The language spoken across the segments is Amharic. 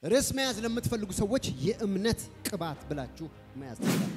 ርዕስ መያዝ ለምትፈልጉ ሰዎች የእምነት ቅባት ብላችሁ መያዝ ትችላላችሁ።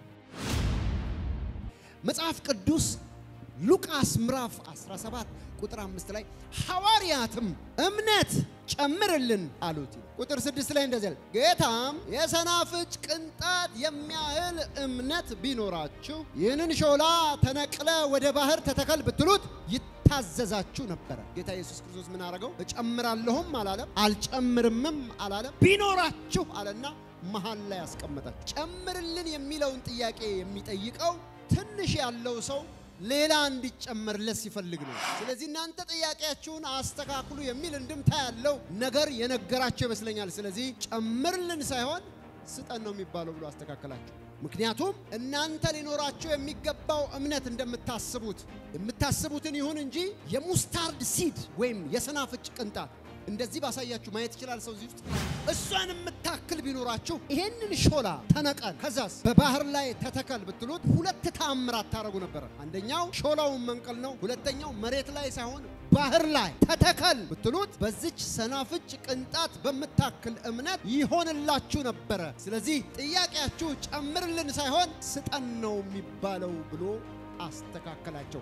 መጽሐፍ ቅዱስ ሉቃስ ምዕራፍ 17 ቁጥር 5 ላይ ሐዋርያትም እምነት ጨምርልን አሉት። ቁጥር 6 ላይ እንደዚህ ያለ ጌታም የሰናፍጭ ቅንጣት የሚያህል እምነት ቢኖራችሁ ይህንን ሾላ ተነቅለ ወደ ባህር ተተከል ብትሉት ይታዘዛችሁ ነበረ። ጌታ ኢየሱስ ክርስቶስ ምን አረገው? እጨምራለሁም አላለም፣ አልጨምርምም አላለም። ቢኖራችሁ አለና መሀል ላይ ያስቀመጣችሁ። ጨምርልን የሚለውን ጥያቄ የሚጠይቀው ትንሽ ያለው ሰው ሌላ እንዲጨመርለት ሲፈልግ ነው። ስለዚህ እናንተ ጥያቄያችሁን አስተካክሉ የሚል እንድምታ ያለው ነገር የነገራቸው ይመስለኛል። ስለዚህ ጨምርልን ሳይሆን ስጠን ነው የሚባለው ብሎ አስተካከላቸው። ምክንያቱም እናንተ ሊኖራቸው የሚገባው እምነት እንደምታስቡት የምታስቡትን ይሁን እንጂ የሙስታርድ ሲድ ወይም የሰናፍጭ ቅንጣት እንደዚህ ባሳያችሁ ማየት ይችላል ሰው እዚህ ውስጥ እሷን የምታክል ቢኖራችሁ ይሄንን ሾላ ተነቀል ከዛስ በባህር ላይ ተተከል ብትሉት ሁለት ተአምራት ታደርጉ ነበረ። አንደኛው ሾላውን መንቀል ነው። ሁለተኛው መሬት ላይ ሳይሆን ባህር ላይ ተተከል ብትሉት በዚች ሰናፍጭ ቅንጣት በምታክል እምነት ይሆንላችሁ ነበረ። ስለዚህ ጥያቄያችሁ ጨምርልን ሳይሆን ስጠን ነው የሚባለው ብሎ አስተካከላቸው።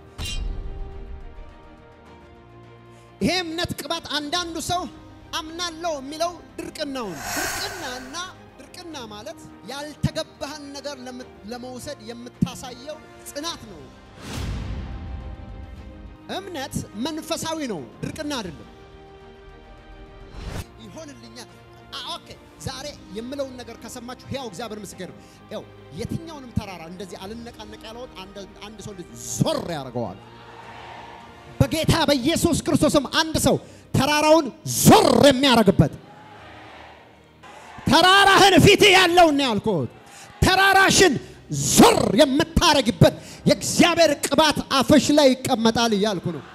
ይሄ እምነት ቅባት አንዳንዱ ሰው አምናለሁ የሚለው ድርቅናውን ድርቅናና ድርቅና ማለት ያልተገባህን ነገር ለመውሰድ የምታሳየው ጽናት ነው። እምነት መንፈሳዊ ነው፣ ድርቅና አይደለም። ይሆንልኛል። ኦኬ ዛሬ የምለውን ነገር ከሰማችሁ ሕያው እግዚአብሔር ምስክር ያው የትኛውንም ተራራ እንደዚህ አልነቃነቅ ያለውን አንድ ሰው ዞር ያደርገዋል። በጌታ በኢየሱስ ክርስቶስም አንድ ሰው ተራራውን ዞር የሚያደርግበት ተራራህን ፊት ያለውን ያልኩት ተራራሽን ዞር የምታረግበት የእግዚአብሔር ቅባት አፍሽ ላይ ይቀመጣል እያልኩ ነው።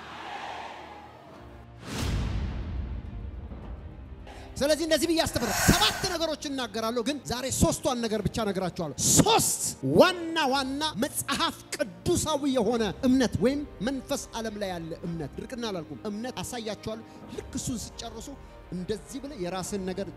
ስለዚህ እንደዚህ ብዬ አስተምረ ሰባት ነገሮች እናገራለሁ፣ ግን ዛሬ ሶስቷን ነገር ብቻ ነገራችኋለሁ። ሶስት ዋና ዋና መጽሐፍ ቅዱሳዊ የሆነ እምነት ወይም መንፈስ ዓለም ላይ ያለ እምነት ድርቅና አላልኩም፣ እምነት አሳያችኋለሁ። ልክ እሱን ስጨርሱ እንደዚህ ብለ የራስን ነገር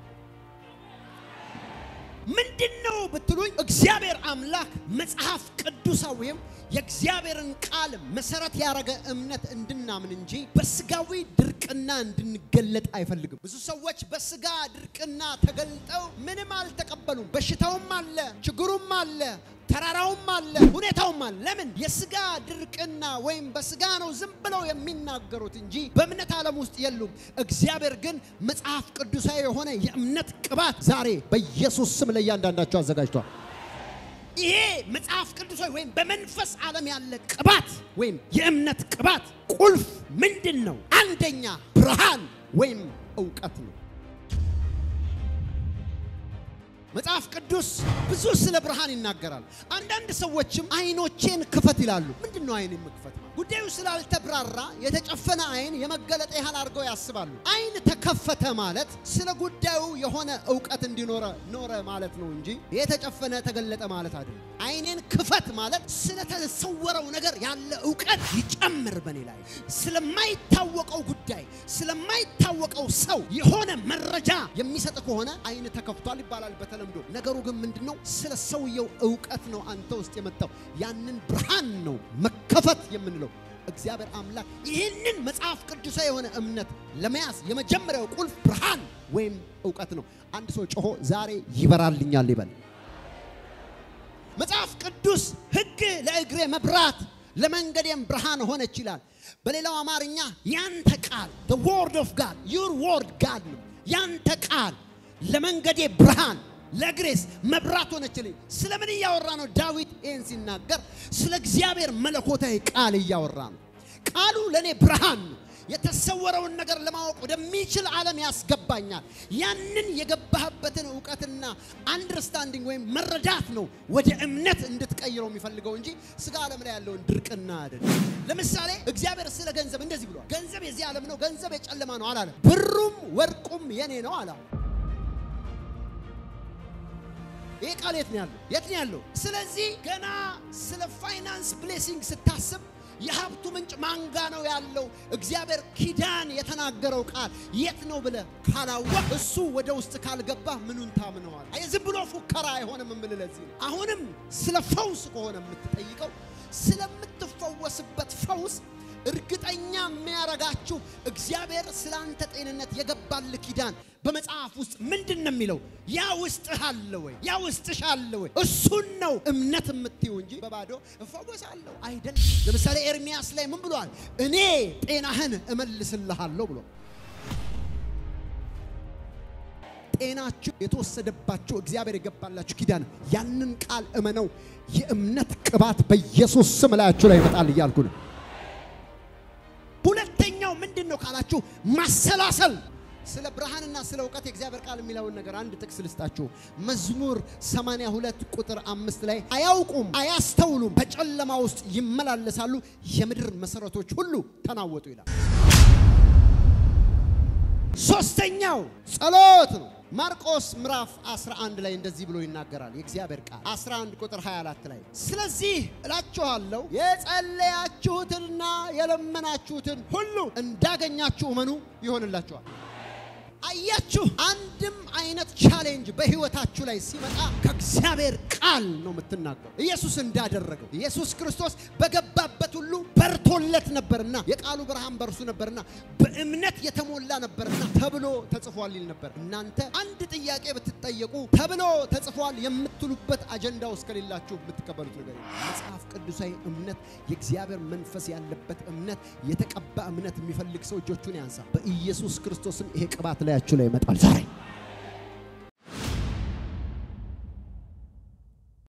ምንድን ነው ብትሉኝ፣ እግዚአብሔር አምላክ መጽሐፍ ቅዱሳዊም የእግዚአብሔርን ቃል መሰረት ያደረገ እምነት እንድናምን እንጂ በስጋዊ ድርቅና እንድንገለጥ አይፈልግም። ብዙ ሰዎች በስጋ ድርቅና ተገልጠው ምንም አልተቀበሉም። በሽታውም አለ፣ ችግሩም አለ፣ ተራራውም አለ፣ ሁኔታውም አለ። ለምን? የስጋ ድርቅና ወይም በስጋ ነው ዝም ብለው የሚናገሩት እንጂ በእምነት ዓለም ውስጥ የሉም። እግዚአብሔር ግን መጽሐፍ ቅዱሳዊ የሆነ የእምነት ቅባት ዛሬ በኢየሱስ ስም ለእያንዳንዳቸው አዘጋጅቷል። ይሄ መጽሐፍ ቅዱሳዊ ወይም በመንፈስ ዓለም ያለ ቅባት ወይም የእምነት ቅባት ቁልፍ ምንድን ነው? አንደኛ ብርሃን ወይም እውቀት ነው። መጽሐፍ ቅዱስ ብዙ ስለ ብርሃን ይናገራል። አንዳንድ ሰዎችም አይኖቼን ክፈት ይላሉ። ምንድን ነው አይን የምክፈት? ጉዳዩ ስላልተብራራ የተጨፈነ አይን የመገለጥ ያህል አድርገው ያስባሉ። አይን ተከፈተ ማለት ስለ ጉዳዩ የሆነ እውቀት እንዲኖረ ኖረ ማለት ነው እንጂ የተጨፈነ ተገለጠ ማለት አይደለም። አይኔን ክፈት ማለት ስለተሰወረው ነገር ያለ እውቀት ይጨምር በኔ ላይ ስለማይታወቀው ጉዳይ ስለማይታወቀው ሰው የሆነ መረጃ የሚሰጥ ከሆነ አይን ተከፍቷል ይባላል በተለምዶ። ነገሩ ግን ምንድነው? ስለ ሰውየው እውቀት ነው አንተ ውስጥ የመጣው ያንን ብርሃን ነው መከፈት የምንለው። እግዚአብሔር አምላክ ይህንን መጽሐፍ ቅዱሳዊ የሆነ እምነት ለመያዝ የመጀመሪያው ቁልፍ ብርሃን ወይም እውቀት ነው። አንድ ሰው ጮሆ ዛሬ ይበራልኛል ይበል። መጽሐፍ ቅዱስ ሕግ ለእግሬ መብራት ለመንገዴም ብርሃን ሆነች ይላል። በሌላው አማርኛ ያንተ ቃል the word of God your word God ነው። ያንተ ቃል ለመንገዴ ብርሃን ለእግሬስ መብራት ሆነችልኝ። ስለምን እያወራ ነው? ዳዊት ይህን ሲናገር ስለ እግዚአብሔር መለኮታዊ ቃል እያወራ ነው። ቃሉ ለእኔ ብርሃን ነው። የተሰወረውን ነገር ለማወቅ ወደሚችል ዓለም ያስገባኛል። ያንን የገባህበትን እውቀትና አንደርስታንዲንግ ወይም መረዳት ነው ወደ እምነት እንድትቀይረው የሚፈልገው እንጂ ስጋ ዓለም ላይ ያለውን ድርቅና አይደለም። ለምሳሌ እግዚአብሔር ስለ ገንዘብ እንደዚህ ብሏል። ገንዘብ የዚህ ዓለም ነው፣ ገንዘብ የጨለማ ነው አላለም። ብሩም ወርቁም የኔ ነው አላ ይሄ ቃል የት ነው ያለው? የት ነው ያለው? ስለዚህ ገና ስለ ፋይናንስ ብሌሲንግ ስታስብ የሀብቱ ምንጭ ማንጋ ነው ያለው? እግዚአብሔር ኪዳን የተናገረው ቃል የት ነው ብለህ ካላወቅ እሱ ወደ ውስጥ ካልገባ ምኑን ታምነዋል? አይ ዝም ብሎ ፉከራ አይሆንም። የምልህ ለዚህ ነው። አሁንም ስለ ፈውስ ከሆነ የምትጠይቀው ስለምትፈወስበት ፈውስ እርግጠኛ የሚያረጋችሁ እግዚአብሔር ስለ አንተ ጤንነት የገባል ኪዳን በመጽሐፍ ውስጥ ምንድን ነው የሚለው? ያ ውስጥህ አለ ወይ? ያ ውስጥሽ አለ ወይ? እሱን ነው እምነት የምትይው እንጂ በባዶ እፈወሳለሁ አይደለም። ለምሳሌ ኤርሚያስ ላይ ምን ብሏል? እኔ ጤናህን እመልስልሃለሁ ብሎ ጤናችሁ የተወሰደባችሁ እግዚአብሔር የገባላችሁ ኪዳን ያንን ቃል እመነው። የእምነት ቅባት በኢየሱስ ስም ላያችሁ ላይ ይመጣል እያልኩ ነው። ሁለተኛው ምንድን ነው ካላችሁ ማሰላሰል ስለ ብርሃንና ስለ እውቀት የእግዚአብሔር ቃል የሚለውን ነገር አንድ ጥቅስ ልስጣችሁ። መዝሙር 82 ቁጥር አምስት ላይ አያውቁም፣ አያስተውሉም፣ በጨለማ ውስጥ ይመላለሳሉ፣ የምድር መሰረቶች ሁሉ ተናወጡ ይላል። ሶስተኛው ጸሎት ነው። ማርቆስ ምዕራፍ 11 ላይ እንደዚህ ብሎ ይናገራል የእግዚአብሔር ቃል 11 ቁጥር 24 ላይ ስለዚህ እላችኋለሁ የጸለያችሁትንና የለመናችሁትን ሁሉ እንዳገኛችሁ እመኑ ይሆንላችኋል። አያችሁ፣ አንድም አይነት ቻሌንጅ በህይወታችሁ ላይ ሲመጣ ከእግዚአብሔር ቃል ነው የምትናገሩ። ኢየሱስ እንዳደረገው ኢየሱስ ክርስቶስ በገባበት ሁሉ በርቶለት ነበርና የቃሉ ብርሃን በርሱ ነበርና በእምነት የተሞላ ነበርና ተብሎ ተጽፏል ይል ነበር። እናንተ አንድ ጥያቄ ብትጠየቁ ተብሎ ተጽፏል የምትሉበት አጀንዳ ውስጥ ከሌላችሁ የምትቀበሉት ነገር የለም። መጽሐፍ ቅዱሳዊ እምነት፣ የእግዚአብሔር መንፈስ ያለበት እምነት፣ የተቀባ እምነት የሚፈልግ ሰው እጆቹን ያንሳ። በኢየሱስ ክርስቶስም ይሄ ቅባት ላያችሁ ላይ ይመጣል ዛሬ